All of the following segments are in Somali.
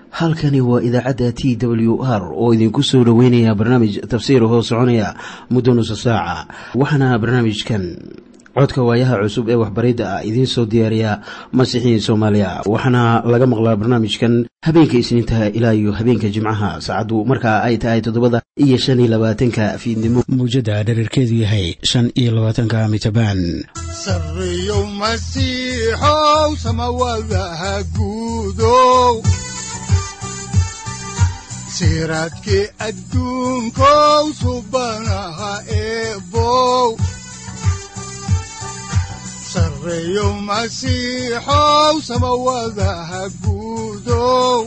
halkani waa idaacadda t w r oo idinku soo dhoweynaya barnaamij tafsiir hoo soconaya muddo nusa saaca waxaana barnaamijkan codka waayaha cusub ee waxbaridda ah idiin soo diyaariya masiixiin soomaaliya waxaana laga maqlaa barnaamijkan habeenka isniintaha ilaa iyo habeenka jimcaha saacaddu markaa ay tahay toddobada iyo shan iyo labaatanka fiidnimo mawjadda dhererkeedu yahay shan iyo labaatanka mitrbaan sareyow masiixow samawadaha guudow siraadkii adduunkow subanaha eebow sareyow masiixow samawadaha guudow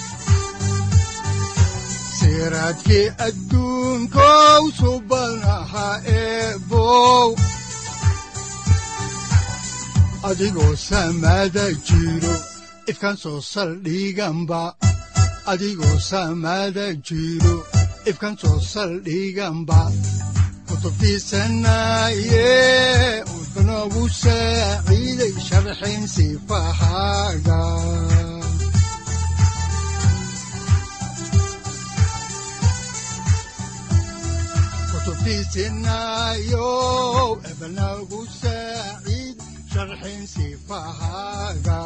siraadkii adduunkow subanaha eebow adigoo samada jiro ifkaan soo saldhiganba adigoo samada jiro ifkaan soo saldhiganba kutubtiisanaye udanogu saaciiday sharxin sifahaaga kutubtiisinayo ebanagu saaciid sharxin sifahaaga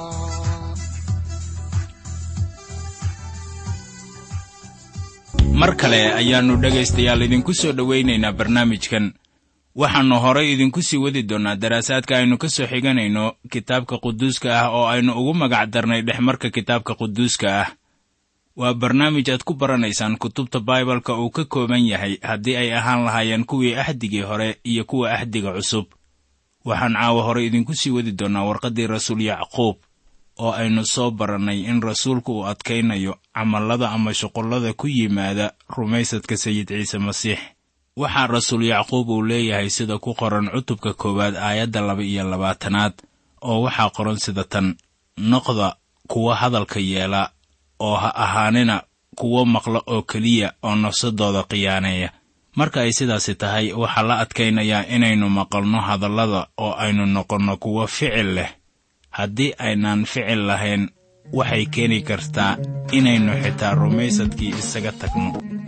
mar kale ayaannu dhegaystayaal idinku soo dhowaynaynaa barnaamijkan waxaannu horay idinku sii wadi doonnaa daraasaadka aynu ka soo xiganayno kitaabka quduuska ah oo aynu ugu magac darnay dhexmarka kitaabka quduuska ah waa barnaamij aad ku baranaysaan kutubta baibalka uu ka kooban yahay haddii ay ahaan lahaayeen kuwii axdigii hore iyo kuwa axdiga cusub waxaan caawa hore idinku sii wadi doonnaa warqaddii rasuul yacquub oo aynu soo barannay in rasuulku uu adkaynayo camallada ama shuqullada ku yimaada rumaysadka sayid ciise masiix waxaa rasuul yacquub uu leeyahay sida ku qoran cutubka koowaad aayadda laba iyo labaatanaad oo waxaa qoran sida tan noqda kuwa hadalka yeela oo ha ahaanina kuwo maqla oo keliya oo nafsadooda khiyaaneeya marka ay sidaasi tahay waxaa la adkaynayaa inaynu maqalno hadallada oo aynu noqonno kuwo ficil leh haddii aynaan ficil lahayn waxay keeni kartaa inaynu xitaa rumaysadkii isaga tagno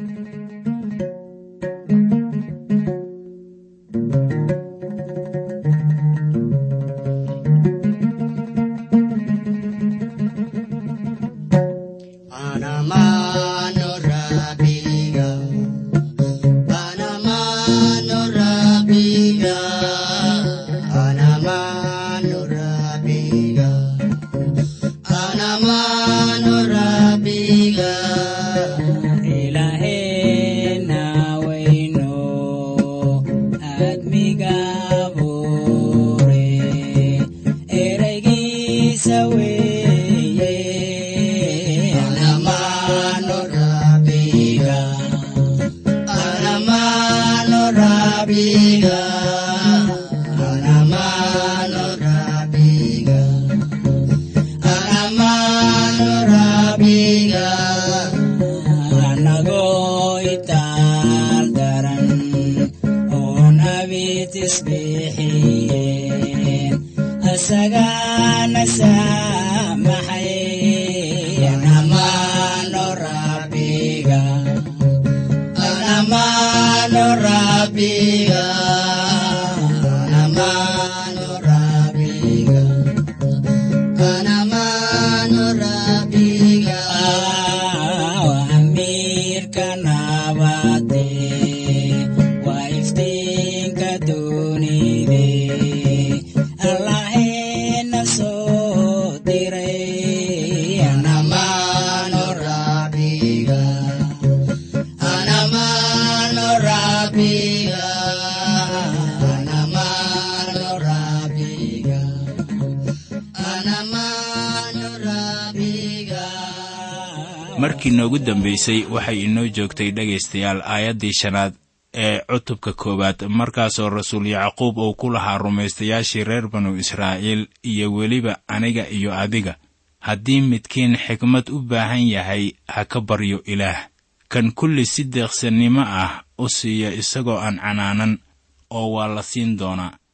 markii noogu dambaysay waxay inoo joogtay dhegaystayaal aayaddii shanaad ee cutubka koowaad markaasoo rasuul yacquub uu ku lahaa rumaystayaashii reer banu israa'iil iyo weliba aniga iyo adiga haddii midkiin xikmad u baahan yahay ha ka baryo ilaah kan kulli si deeqsannimo ah u siiya isagoo aan canaanan oo waa la siin doonaa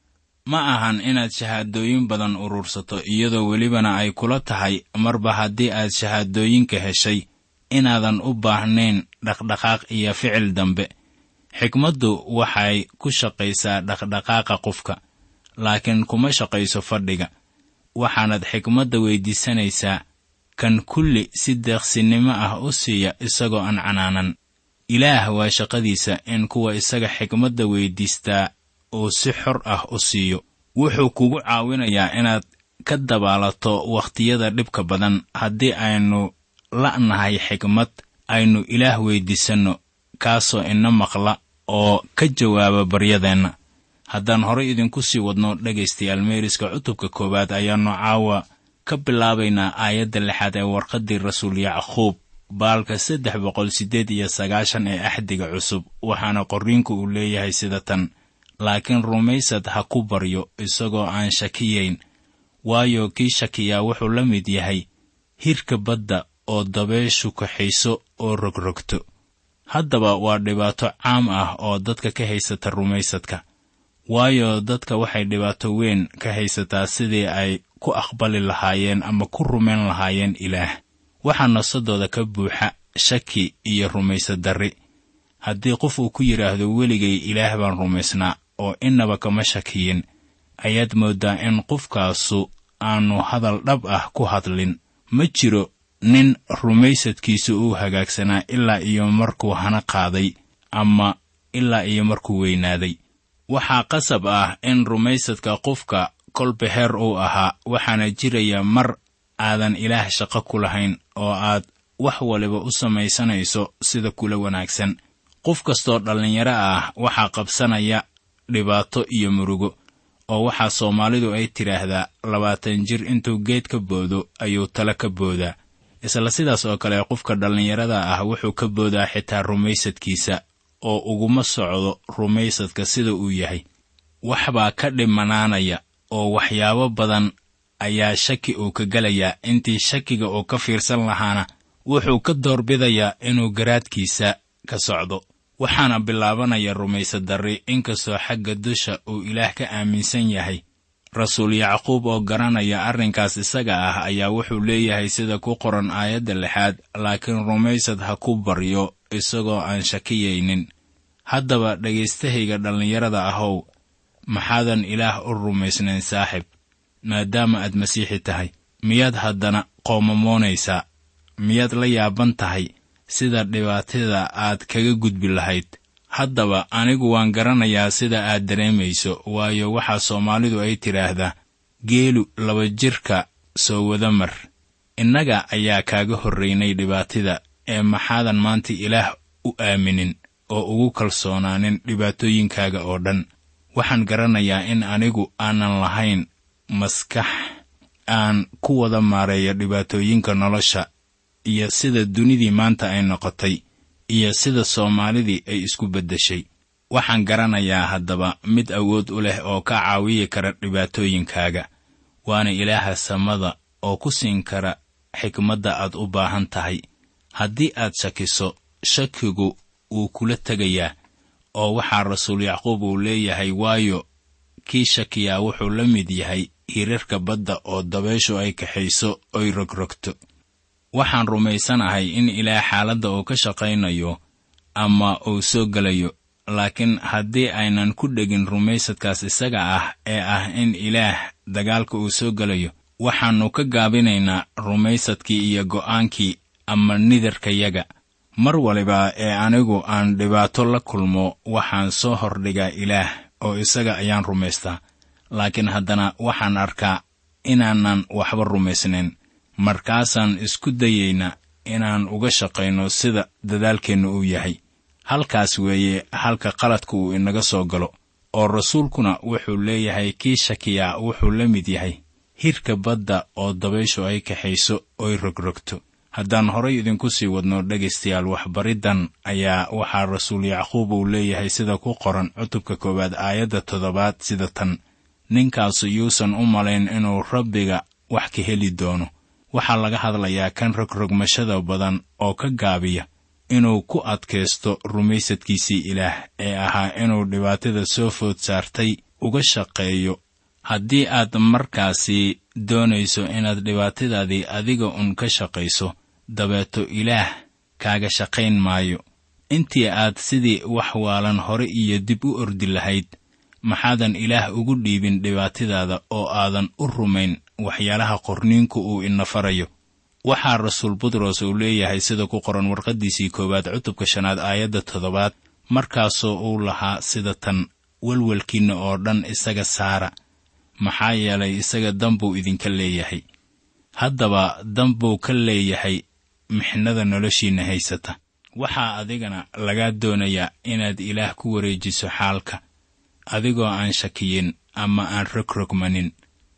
ma ahan inaad shahaadooyin badan urursato iyadoo welibana ay kula tahay marba haddii aad shahaadooyinka heshay inaadan u baahnayn dhaqdhaqaaq iyo ficil dambe xikmaddu waxay ku shaqaysaa dhaqdhaqaaqa qofka laakiin kuma shaqayso fadhiga waxaanad xikmadda weyddiisanaysaa kan kulli si deeqsinimo ah u siiya isagoo aan canaanan ilaah waa shaqadiisa in kuwa isaga xikmadda weyddiistaa uu si xor ah u siiyo wuxuu kugu caawinayaa inaad ka dabaalato wakhtiyada dhibka badan haddii aynu la'nahay xikmad aynu ilaah weyddiisanno kaasoo ina maqla oo ka jawaaba baryadeenna haddaan horay idinku sii wadno dhegaystayaal meeriska cutubka koowaad ayaannu caawa ka bilaabaynaa aayadda lixaad ee warqaddii rasuul yacquub baalka saddex boqol siddeed iyo sagaashan ee axdiga cusub waxaana qorriinku uu leeyahay sida tan laakiin rumaysad ha ku baryo isagoo aan shakiyayn waayo kii shakiyaa wuxuu la mid yahay hirka badda oo dabeeshu kaxayso oo rogrogto haddaba waa dhibaato caam ah oo dadka ka haysata rumaysadka waayo dadka waxay dhibaato weyn ka haysataa sidii ay ku aqbali lahaayeen ama ku rumayn lahaayeen ilaah waxaa nasadooda ka buuxa shaki iyo rumaysad darri haddii qof uu ku yidhaahdo weligay ilaah baan rumaysnaa oo innaba kama shakiyin ayaad mooddaa in qofkaasu aanu hadal dhab ah ku hadlin ma jiro nin rumaysadkiisu uu hagaagsanaa ilaa iyo markuu hana qaaday ama ilaa iyo markuu weynaaday waxaa qasab ah in rumaysadka qofka kolba heer uu ahaa waxaana jiraya mar aadan ilaah shaqo ku lahayn oo aad wax waliba u samaysanayso sida kula wanaagsan qof kastoo dhallinyaro ah waxaa qabsanaya dhibaato iyo murugo oo waxaa soomaalidu ay tidhaahdaa labaatan jir intuu geed ka boodo ayuu talo ka boodaa isla sidaas oo kale qofka dhallinyarada ah wuxuu ka boodaa xitaa rumaysadkiisa oo uguma socdo rumaysadka sida uu yahay waxbaa ka dhimanaanaya oo waxyaabo badan ayaa shaki uu ka gelayaa intii shakiga uu ka fiirsan lahaana wuxuu ka doorbidayaa inuu garaadkiisa ka socdo waxaana bilaabanaya rumaysad darri inkastoo xagga dusha uu ilaah ka aaminsan yahay rasuul yacquub oo garanaya arrinkaas isaga ah ayaa wuxuu leeyahay sida ku qoran aayadda lixaad laakiin rumaysad ha ku baryo isagoo aan shakiyaynin haddaba dhagaystahayga dhallinyarada ahow maxaadan ilaah u rumaysnayn saaxib maadaama aad masiixi tahay miyaad haddana qoomamoonaysaa miyaad la yaaban tahay sida dhibaatada aad kaga gudbi lahayd haddaba anigu waan garanayaa sida aad dareemayso waayo waxaa soomaalidu ay tidhaahdaa geelu laba jirka soo wada mar innaga ayaa kaaga horraynay dhibaatida ee maxaadan maanta ilaah u aaminin oo ugu kalsoonaanin dhibaatooyinkaaga oo dhan waxaan garanayaa in anigu aanan lahayn maskax aan ku wada maareeyo dhibaatooyinka nolosha iyo sida dunidii maanta ay noqotay iyo sida soomaalidii ay isku beddeshay waxaan garanayaa haddaba mid awood u leh oo ka caawiyi kara dhibaatooyinkaaga waana ilaaha samada oo ku siin kara xikmadda aad u baahan tahay haddii aad shakiso shakigu wuu kula tegayaa oo waxaa rasuul yacquub uu leeyahay waayo kii shakiyaa wuxuu la mid yahay hirarka badda oo dabeeshu ay kaxayso oy rogrogto waxaan rumaysanahay in ilaah xaaladda uu ka shaqaynayo ama uu soo gelayo laakiin haddii aynan ku dhegin rumaysadkaas isaga ah ee ah in ilaah dagaalka uu soo gelayo waxaannu ka gaabinaynaa rumaysadkii iyo go'aankii ama nidarkayaga mar waliba ee anigu aan dhibaato la kulmo waxaan soo hordhigaa ilaah oo isaga ayaan rumaystaa laakiin haddana waxaan arkaa inaanan waxba rumaysnayn markaasaan isku dayaynaa inaan uga shaqayno sida dadaalkeennu uu yahay halkaas weeye halka qaladka uu inaga soo galo oo rasuulkuna wuxuu leeyahay kii shakiyaa wuxuu la mid yahay hirka badda oo dabayshu ay kaxayso oy rogrogto haddaan horay idinku sii wadno dhegaystayaal waxbariddan ayaa waxaa rasuul yacquub uu leeyahay sida ku qoran cutubka koowaad aayadda toddobaad sida tan ninkaasu yuusan u malayn inuu rabbiga wax ka heli doono waxaa laga hadlayaa kan rogrogmashada badan oo ka gaabiya inuu ku adkaysto rumaysadkiisii ilaah ee ahaa inuu dhibaatada soo food saartay uga shaqeeyo haddii aad markaasi doonayso inaad dhibaatadaadii adiga un ka shaqayso dabeeto ilaah kaaga shaqayn maayo intii aad sidii wax waalan hore iyo dib u ordi lahayd maxaadan ilaah ugu dhiibin dhibaatadaada oo aadan u rumayn waxyaalaha qorniinku uu ina farayo waxaa rasuul butros uu leeyahay sida ku qoran warqaddiisii koowaad cutubka shanaad aayadda toddobaad markaasoo uu lahaa sida tan welwelkiinna oo dhan isaga saara maxaa yeelay isaga danbuu idinka leeyahay haddaba danbuu ka leeyahay mixnada noloshiinna haysata waxaa adigana lagaa doonayaa inaad ilaah ku wareejiso xaalka adigoo aan shakiyin ama aan rogrogmanin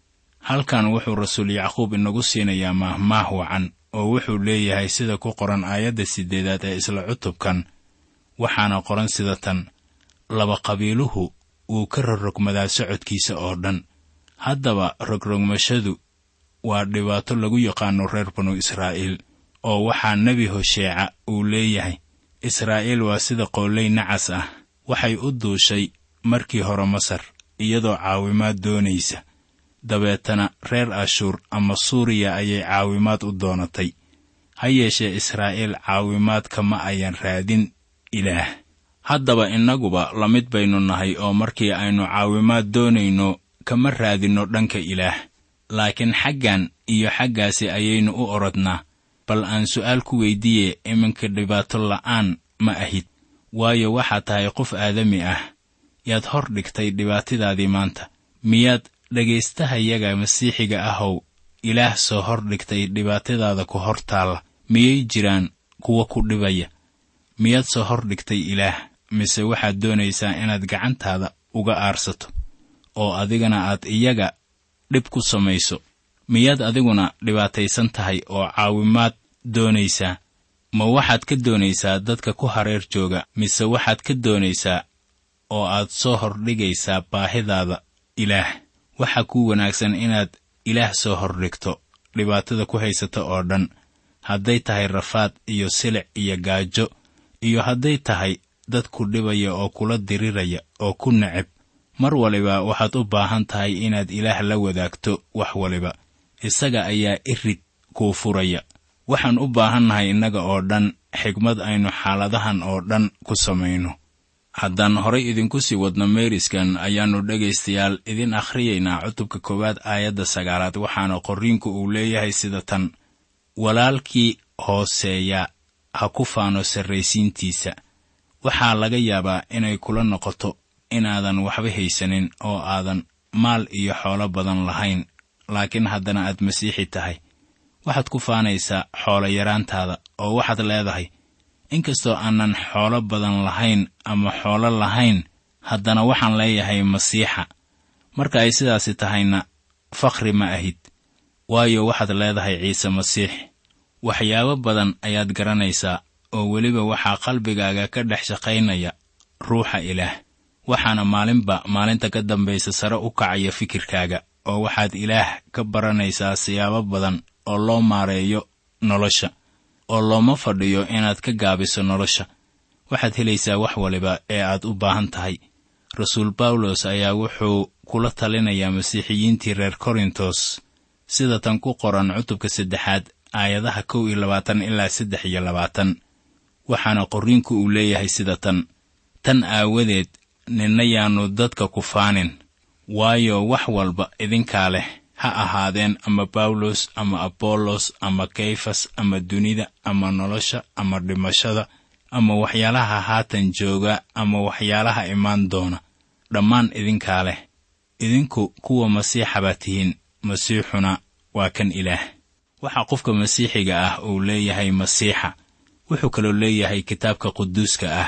halkan wuxuu rasuul yacquub inagu siinayaa maahmaah wacan oo wuxuu leeyahay sida ku qoran aayadda siddeedaad ee isla cutubkan waxaana qoran sida tan laba qabiiluhu wuu ka rogrogmadaa socodkiisa oo dhan haddaba rogrogmashadu waa dhibaato lagu yaqaano reer banu israa'iil oo waxaa nebi hosheeca uu leeyahay israa'iil waa sida qooley nacas ah waxay u duushay markii hore masar iyadoo caawimaad doonaysa dabeetana reer ashuur ama suuriya ayay caawimaad u doonatay ha yeeshee israa'iil caawimaadka ma ayan raadin ilaah haddaba innaguba la mid baynu nahay oo markii aynu caawimaad doonayno kama raadinno dhanka ilaah laakiin xaggan iyo xaggaasi ayaynu u orodnaa bal aan su'aal ku weyddiiye iminka dhibaato la'aan ma ahid waayo waxaad tahay qof aadami ah yaad hor dhigtay dhibaatadaadii maanta miyaad dhegaystahayaga masiixiga ahow ilaah soo hor dhigtay dhibaatadaada ku hor taalla miyay jiraan kuwa ku dhibaya miyaad soo hor dhigtay ilaah mise waxaad doonaysaa inaad gacantaada uga aarsato oo adigana aad iyaga dhib ku samayso miyaad adiguna dhibaataysan tahay oo caawimaad doonaysaa ma waxaad ka doonaysaa dadka ku hareer jooga mise waxaad ka doonaysaa oo aad soo hordhigaysaa baahidaada ilaah waxaa kuu wanaagsan inaad ilaah soo hordhigto dhibaatada ku haysata oo dhan hadday tahay rafaad iyo silic iyo gaajo iyo hadday tahay dad ku dhibaya oo kula diriraya oo ku neceb mar waliba waxaad u baahan tahay inaad ilaah la wadaagto wax waliba isaga ayaa irid kuu furaya waxaan u baahannahay innaga oo dhan xigmad aynu xaaladahan oo dhan ku samayno haddaan horay idinku sii wadno meeriskan ayaannu dhegaystayaal idin akhriyaynaa cutubka koowaad aayadda sagaalaad waxaana qorriinku uu leeyahay sida tan walaalkii hooseeya ha ku faano sarraysiintiisa waxaa laga yaabaa inay kula noqoto inaadan waxba haysanin oo aadan maal iyo xoolo badan lahayn laakiin haddana aad masiixi tahay waxaad ku faanaysaa xoolo yaraantaada oo waxaad leedahay inkastoo aanan xoolo badan lahayn ama xoolo lahayn haddana waxaan leeyahay masiixa marka ay sidaasi tahayna fakhri ma ahid waayo waxaad leedahay ciise masiix waxyaabo badan ayaad garanaysaa oo weliba waxaa qalbigaaga ka dhex shaqaynaya ruuxa ilaah waxaana maalinba maalinta ka dambaysa sare u kacaya fikirkaaga oo waxaad ilaah ka baranaysaa siyaabo badan oo loo maareeyo nolosha oo looma fadhiyo inaad ka gaabiso nolosha waxaad helaysaa wax waliba ee aad u baahan tahay rasuul bawlos ayaa wuxuu kula talinayaa masiixiyiintii reer korintos sida tan ku qoran cutubka saddexaad aayadaha kow iyo labaatan ilaa saddex iyo labaatan waxaana qorriinku uu leeyahay sida tan tan aawadeed ninna yaannu dadka ku faanin waayo wax walba idinkaa leh ha ahaadeen ama bawlos ama abollos ama kayfas ama dunida ama nolosha ama dhimashada ama waxyaalaha haatan jooga ama waxyaalaha imaan doona dhammaan idinkaa leh idinku kuwa masiixa baa tihiin masiixuna waa kan ilaah waxaa qofka masiixiga ah uu leeyahay masiixa wuxuu kaloo leeyahay kitaabka quduuska ah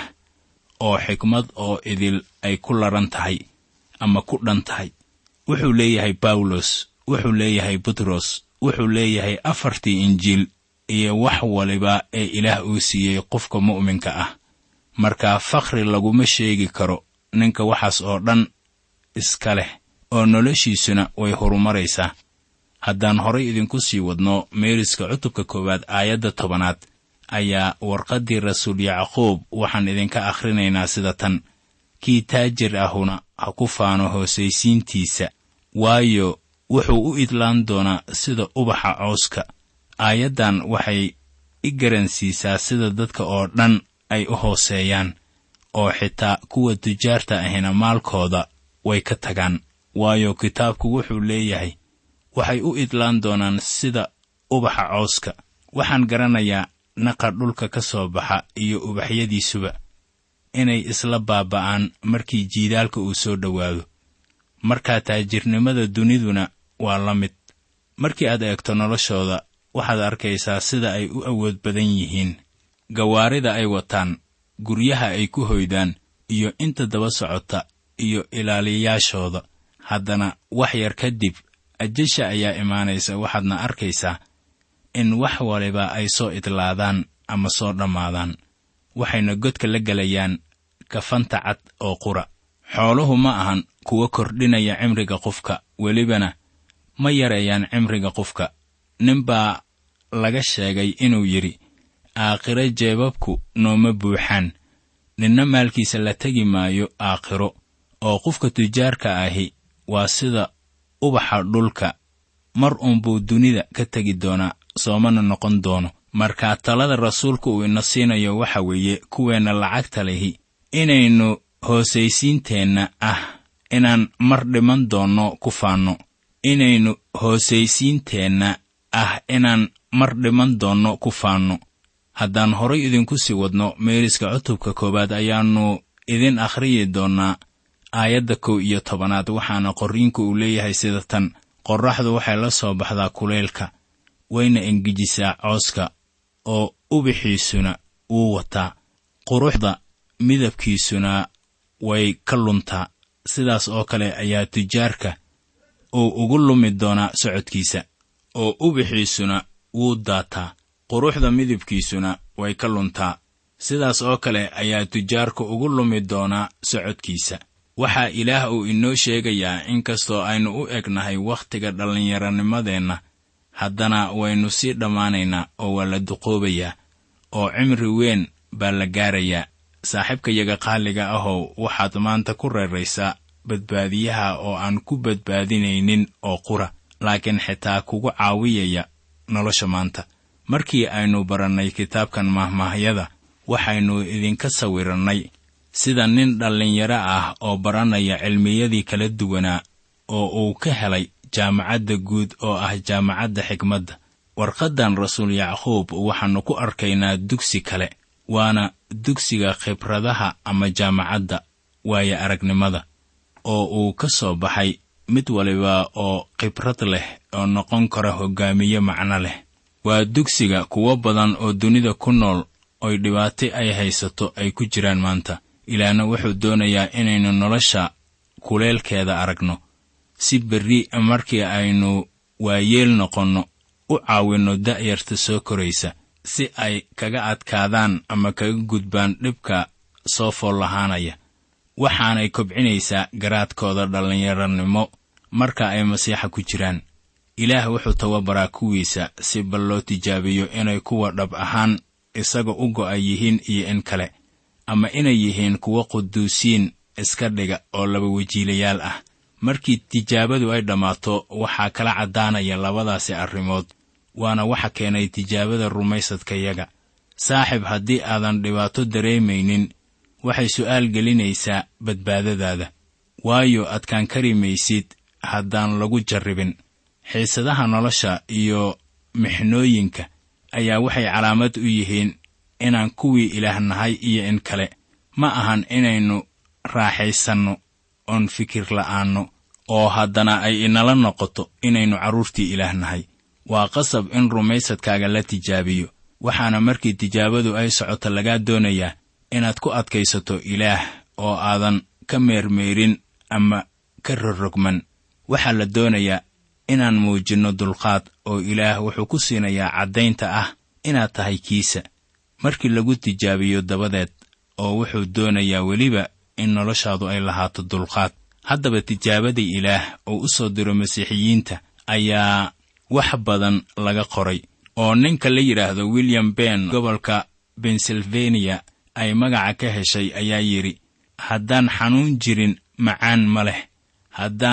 oo xikmad oo idil ay ku laran tahay ama ku dhan tahay wuxuu leeyahay bawlos wuxuu leeyahay butros wuxuu leeyahay afartii injiil iyo wax waliba ee ilaah uu siiyey qofka mu'minka ah marka fakhri laguma sheegi karo ninka waxaas oo dhan iska leh oo noloshiisuna way horumaraysaa haddaan horay idinku sii wadno meeriska cutubka koowaad aayadda tobanaad ayaa warqaddii rasuul yacquub waxaan idinka akhrinaynaa sida tan kii taajir ahuna ha ku faano hoosaysiintiisa waayo wuxuu u idlaan doonaa sida ubaxa cooska aayaddan waxay i garansiisaa sida dadka oo dhan ay u hooseeyaan oo xitaa kuwa tujaarta ahina maalkooda way ka tagaan waayo kitaabku wuxuu leeyahay waxay u idlaan doonaan sida ubaxa cooska waxaan garanayaa naqa dhulka ka soo baxa iyo ubaxyadiisuba inay isla baaba'aan markii jiidaalka uu soo dhowaado markaa taajirnimada duniduna waa la mid markii aad eegto noloshooda waxaad arkaysaa sida ay u awood badan yihiin gawaarida ay wataan guryaha ay ku hoydaan iyo inta daba socota iyo ilaaliyayaashooda haddana wax yar kadib ajasha ayaa imaanaysa waxaadna arkaysaa in wax waliba ay soo idlaadaan ama soo dhammaadaan waxayna godka la gelayaan kafanta cad oo qura xooluhu ma ahan kuwa kordhinaya cimriga qofka welibana ma yareeyaan cimriga qofka ninbaa laga sheegay inuu yidhi aakhiro jeebabku nooma buuxaan ninna maalkiisa la tegi maayo aakhiro oo qofka tujaarka ahi waa sida ubaxa dhulka mar uunbuu dunida ka tegi doonaa soomana noqon doono markaa talada rasuulku uu ina siinayo waxa weeye kuweenna lacagta lehi inaynu hoosaysiinteenna ah inaan mar dhiman doonno ku faanno inaynu hoosaysiinteenna ah inaan mar dhiman doonno ku faanno haddaan horay idinku sii wadno meeriska cutubka koowaad ayaannu idin akhriyi doonnaa aayadda kow iyo tobanaad waxaana qorriinku uu leeyahay sida tan qorraxdu waxay la soo baxdaa kuleylka wayna engejisaa cooska oo ubixiisuna wuu wataa quruxda midabkiisuna way ka luntaa sidaas oo kale ayaa tujaarka uu ugu lumi doonaa socodkiisa oo ubixiisuna wuu daataa quruxda midabkiisuna way ka luntaa sidaas oo kale ayaa tujaarka ugu lumi doonaa socodkiisa waxaa ilaah uu inoo sheegayaa inkastoo aynu u egnahay wakhtiga dhallinyaranimadeenna haddana waynu sii dhammaanaynaa oo waa la duqoobayaa oo cimri weyn baa la gaarayaa saaxiibkayaga qaaliga ahow waxaad maanta ku reeraysaa badbaadiyaha oo aan ku badbaadinaynin oo qura laakiin xitaa kugu caawiyaya nolosha maanta markii aynu barannay kitaabkan mahmaahyada waxaynu idinka sawirannay sida nin dhallinyaro ah oo baranaya cilmiyadii kala duwanaa oo uu ka helay jaamacadda guud oo ah jaamacadda xikmadda warqaddan rasuul yacquub waxaannu ku arkaynaa dugsi kale waana dugsiga khibradaha ama jaamacadda waayo aragnimada oo uu ka soo baxay mid waliba oo khibrad leh oo noqon kara hoggaamiye macno leh waa dugsiga kuwo badan oo dunida ku nool oy dhibaato ay haysato ay ku jiraan maanta ilaahna wuxuu doonayaa inaynu nolosha kuleelkeeda aragno si berri markii aynu waayeel noqonno u caawinno da'yarta soo koraysa si ay kaga adkaadaan ama kaga gudbaan dhibka soo fool lahaanaya waxaanay kobcinaysaa garaadkooda dhallinyaranimo marka ay masiixa ku jiraan ilaah wuxuu tababaraa kuwiisa si bal loo tijaabiyo inay kuwa dhab ahaan isaga u go'a yihiin iyo in kale ama inay yihiin kuwo quduusiin iska dhiga oo laba wajiilayaal ah markii tijaabadu ay dhammaato waxaa kala caddaanaya labadaasi arrimood waana waxa keenay tijaabada rumaysadkayaga saaxib haddii aadan dhibaato dareemaynin waxay su'aal gelinaysaa badbaadadaada waayo adkaan kari maysid haddaan lagu jarribin xiisadaha nolosha iyo mixnooyinka ayaa waxay calaamad u yihiin inaan kuwii ilaah nahay iyo in kale ma ahan inaynu raaxaysanno oon fikir la'aanno oo haddana ay inala noqoto inaynu carruurtii ilaah nahay waa qasab in rumaysadkaaga la tijaabiyo waxaana markii tijaabadu ay socoto lagaa doonayaa inaad ku adkaysato ilaah oo aadan ka meermeerin ama ka rorrogman waxaa la doonayaa inaan muujinno dulqaad oo ilaah wuxuu ku siinayaa caddaynta ah inaad tahay kiisa markii lagu tijaabiyo dabadeed oo wuxuu doonayaa weliba in noloshaadu ay lahaato dulqaad haddaba tijaabadii ilaah oo u soo diro masiixiyiinta ayaa wax badan laga qoray oo ninka la yidhaahdo william ben gobolka bensilvaniya ay magaca ka heshay ayaa yidhi haddaan xanuun jirin macaan ma leh haddaan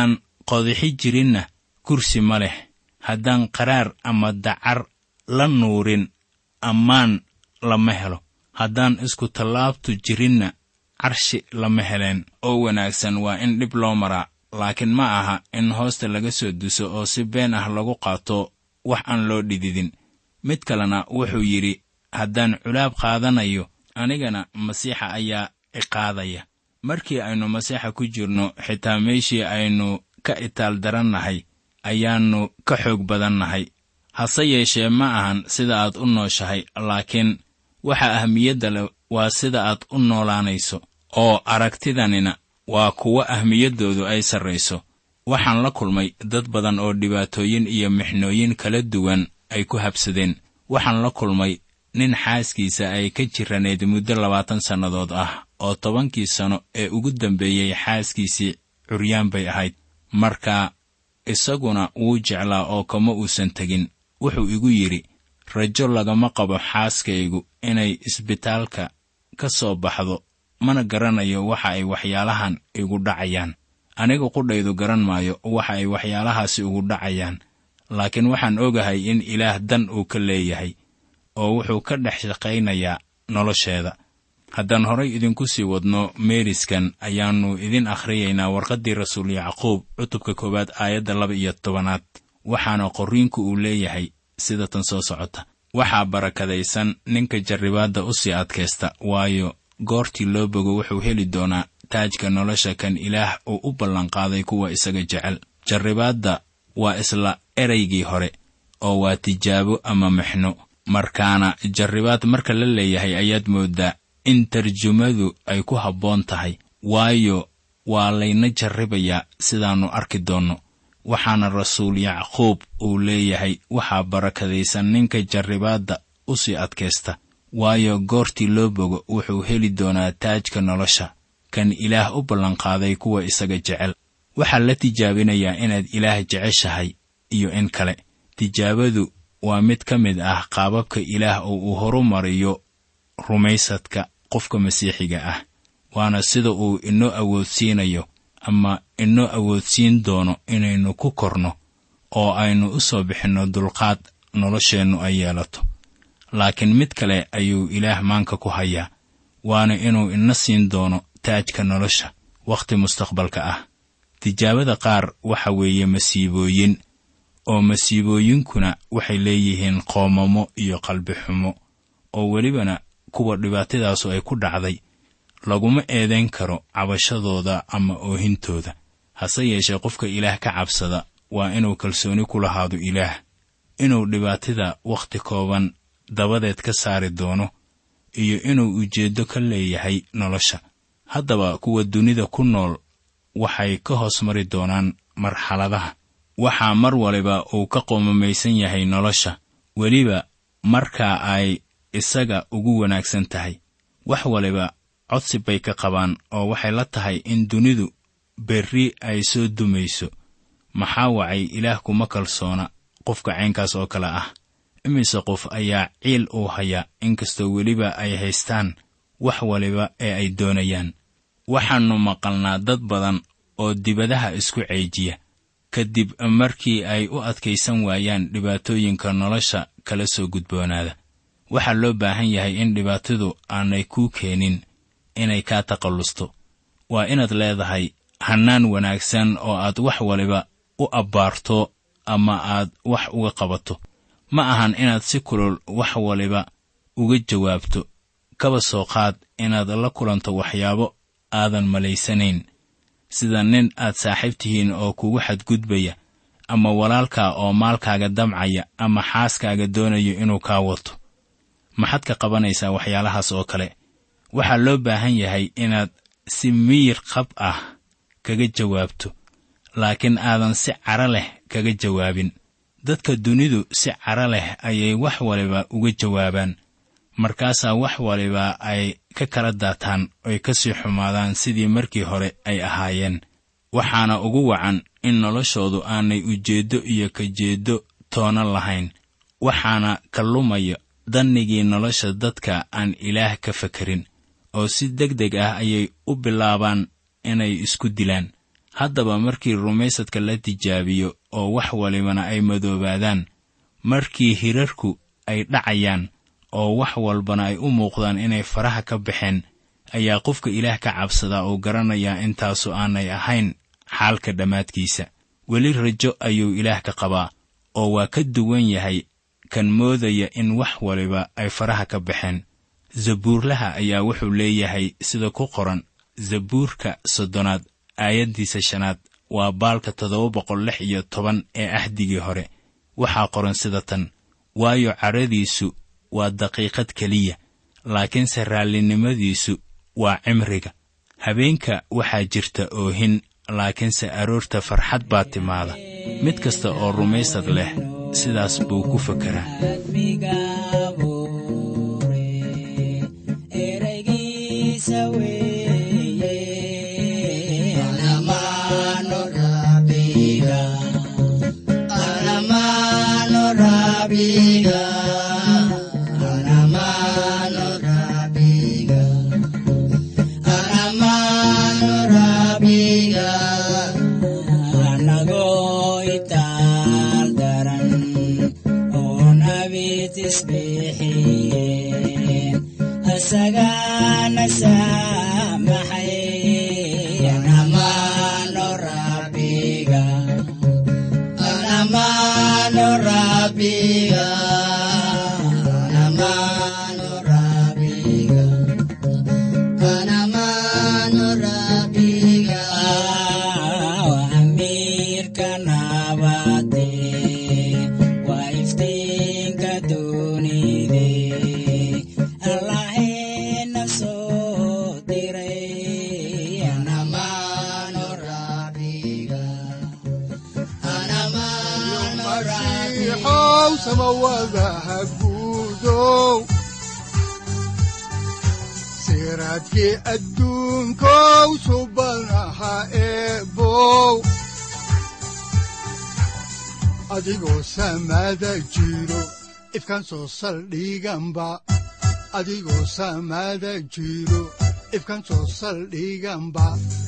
qodixi jirinna kursi ma leh haddaan qaraar ama dacar la nuurin ammaan lama helo haddaan isku tallaabtu jirinna carshi lama heleen oo wanaagsan waa in dhib loo maraa laakiin ma aha in hoosta laga soo duso oo si been ah lagu qaato wax aan loo dhididin mid kalena wuxuu yidhi haddaan culaab qaadanayo anigana masiixa ayaa iqaadaya markii aynu masiixa ku jirno xitaa meeshii aynu ka itaal darannahay ayaannu ka xoog badannahay hase yeeshee ma ahan sida aad u nooshahay laakiin waxa ahmiyadda leh waa sida aad u noolaanayso oo aragtidanina waa kuwo ahmiyaddoodu ay sarrayso waxaan la kulmay dad badan oo dhibaatooyin iyo mixnooyin kala duwan ay ku habsadeen waxaan la kulmay nin xaaskiisa ay ka jiranayd muddo labaatan sannadood ah oo tobankii sano ee ugu dambeeyey xaaskiisii curyaan bay ahayd marka isaguna wuu jeclaa oo kama uusan tegin wuxuu igu yidhi rajo lagama qabo xaaskaygu inay isbitaalka ka soo baxdo mana garanayo waxa ay waxyaalahan igu dhacayaan aniga qudhaydu garan maayo waxa ay waxyaalahaasi ugu dhacayaan laakiin waxaan ogahay in ilaah dan uu ka leeyahay oo wuxuu ka dhex shaqaynayaa nolosheeda haddaan horay idinku sii wadno meeriskan ayaannu idin akhriyaynaa warqaddii rasuul yacquub cutubka koowaad aayadda laba iyo tobanaad waxaana qorriinku uu leeyahay sida tan soo socota waxaa barakadaysan ninka jarribaadda u sii adkaysta waayo goortii loo bogo wuxuu heli doonaa taajka nolosha kan ilaah uu u ballanqaaday kuwa isaga jecel jarribaadda waa isla eraygii hore oo waa tijaabo ama mixno markaana jarribaad marka la leeyahay ayaad mooddaa in tarjumadu ay ku habboon tahay waayo waa layna jarribayaa sidaannu arki doonno waxaana rasuul yacquub uu leeyahay waxaa barakadaysan ninka jarribaadda u sii adkaysta waayo goortii loo bogo wuxuu heli doonaa taajka nolosha kan ilaah u ballanqaaday kuwa isaga jecel waxaa la tijaabinayaa inaad ilaah jeceshahay iyo in kale tijaabadu waa mid ka mid ah qaababka ilaah oo uu horumariyo rumaysadka qofka masiixiga ah waana sida uu inoo awoodsiinayo ama inoo awoodsiin doono inaynu ku korno oo aynu u soo bixinno dulqaad nolosheennu ay yeelato laakiin mid kale ayuu ilaah maanka ku hayaa waana inuu ina siin doono taajka nolosha wakhti mustaqbalka ah tijaabada qaar waxa weeye masiibooyin oo masiibooyinkuna waxay leeyihiin qoomamo iyo qalbi xumo oo welibana kuwa dhibaatadaasu ay ku dhacday laguma eedayn karo cabashadooda ama oohintooda hase yeeshee qofka ilaah ka cabsada waa inuu kalsooni ku lahaado ilaah inuu dhibaatada wakhti kooban dabadeed ka saari doono iyo inuu ujeeddo ka leeyahay nolosha haddaba kuwa dunida ku nool waxay ka hoos mari doonaan marxaladaha waxaa mar waliba uu ka qoomamaysan yahay nolosha weliba markaa ay isaga ugu wanaagsan tahay wax waliba codsi bay ka qabaan oo waxay la tahay in dunidu berri ay soo dumayso maxaa wacay ilaah kuma kalsoona qofka caynkaas oo kale ah imise qof ayaa ciil uu hayaa inkastoo weliba ay haystaan wax waliba ee ay doonayaan waxaannu maqalnaa dad badan oo dibadaha isku ceejiya kadib markii ay u adkaysan waayaan dhibaatooyinka nolosha kala soo gudboonaada waxaa loo baahan yahay in dhibaatadu aanay kuu keenin inay kaa taqallusto waa inaad leedahay hannaan wanaagsan oo aad wax waliba u abbaarto ama aad wax uga qabato ma ahan inaad si kulul wax waliba uga jawaabto kaba soo qaad inaad la kulanto waxyaabo aadan malaysanayn sida nin aad saaxiib tihiin oo kugu xadgudbaya ama walaalkaa oo maalkaaga damcaya ama xaaskaaga doonayo inuu kaa wato maxaad ka qabanaysaa waxyaalahaas oo kale waxaa loo baahan yahay inaad si miyir qab ah kaga jawaabto laakiin aadan si cara leh kaga jawaabin dadka dunidu si cara leh ayay wax waliba uga jawaabaan markaasaa wax waliba ay ka kala daataan oy ka sii xumaadaan sidii markii hore ay ahaayeen waxaana ugu wacan in noloshoodu aanay ujeeddo iyo kajeeddo toona lahayn waxaana ka lumaya dannigii nolosha dadka aan ilaah ka fekerin oo si deg deg ah ayay u bilaabaan inay isku dilaan haddaba markii rumaysadka la tijaabiyo oo wax walibana ay madoobaadaan markii hirarku ay dhacayaan oo wax walbana ay u muuqdaan inay faraha ka baxeen ayaa qofka ilaah ka cabsadaa oo garanayaa intaasu aanay ahayn xaalka dhammaadkiisa weli rajo ayuu ilaah ka qabaa oo waa ka duwan yahay kan moodaya in wax waliba ay faraha ka baxeen zabuurlaha ayaa wuxuu leeyahay sida ku qoran zabuurka soddonaad aayaddiisa shanaad waa baalka toddoba boqol lix iyo toban ee ahdigii hore waxaa qoran sida tan waayo cadhadiisu waa daqiiqad keliya laakiinse raallinimadiisu waa cimriga habeenka waxaa jirta oohin laakiinse aroorta farxad baa timaada mid kasta oo rumaysad leh sidaas buu ku fekeraa siraadkii adduunkow suban aha eebow adigoo samaada jiro ifkan soo saldhiganba adigoo samaada jiro ifkan soo saldhiganba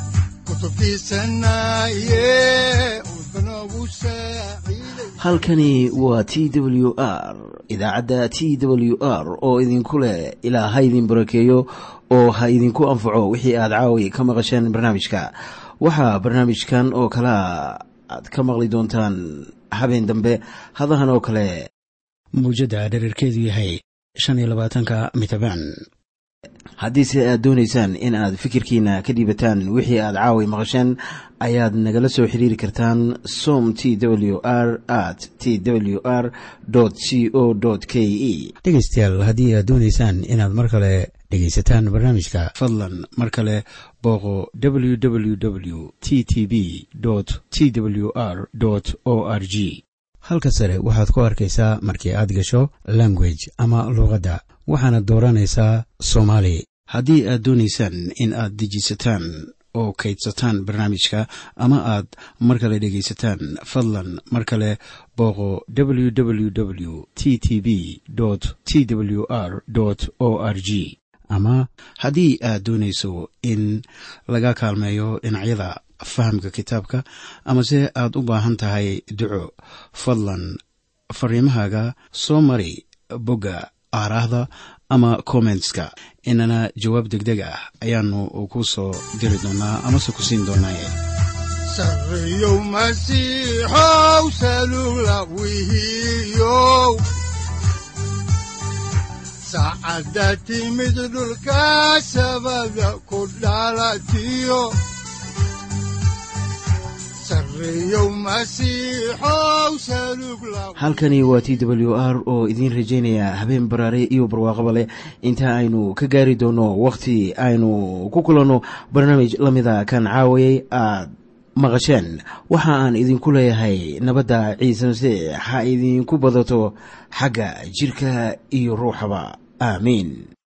halkani waa t w r idaacadda t w r oo idinku leh ilaa ha idin barakeeyo oo ha idinku anfaco wixii aad caawi ka maqasheen barnaamijka waxaa barnaamijkan oo kalea aad ka maqli doontaan habeen dambe hadahan oo kale mawjadda dherarkeedu yahay shan iyo labaatanka mitrbaan haddiise aad doonaysaan in aad fikirkiina ka dhiibataan wixii aad caawi maqasheen ayaad nagala soo xiriiri kartaan som t w r at t w r c o k e dhegeystayaal haddii aad doonaysaan inaad mar kale dhegaysataan barnaamijka fadlan mar kale booqo www t t b t w r o r g halka sare waxaad ku arkaysaa markii aad gasho language ama luuqadda waxaana dooranaysaa soomaali haddii aad doonaysaan in aad dejisataan oo kaydsataan barnaamijka ama aad mar kale dhegaysataan fadlan mar kale booqo www t t b t w r o r g ama haddii aad doonayso in laga kaalmeeyo dhinacyada fahamka kitaabka amase aad u baahan tahay duco fadlan fariimahaaga soo mari bogga aaraahda ama kommentska inana jawaab degdeg ah ayaanu ku soo diri doonaa amase ku siin doonaaye sareyow masiixow salula wihiyow saacadda timid dhulka sabada ku dhalatiyo halkani waa t w r oo idiin rajaynaya habeen baraare iyo barwaaqaba leh inta aynu ka gaari doono wakhti aynu ku kulanno barnaamij la mida kan caawayay aad maqasheen waxa aan idinku leeyahay nabadda ciise masiix ha idinku badato xagga jidhka iyo ruuxaba aamiin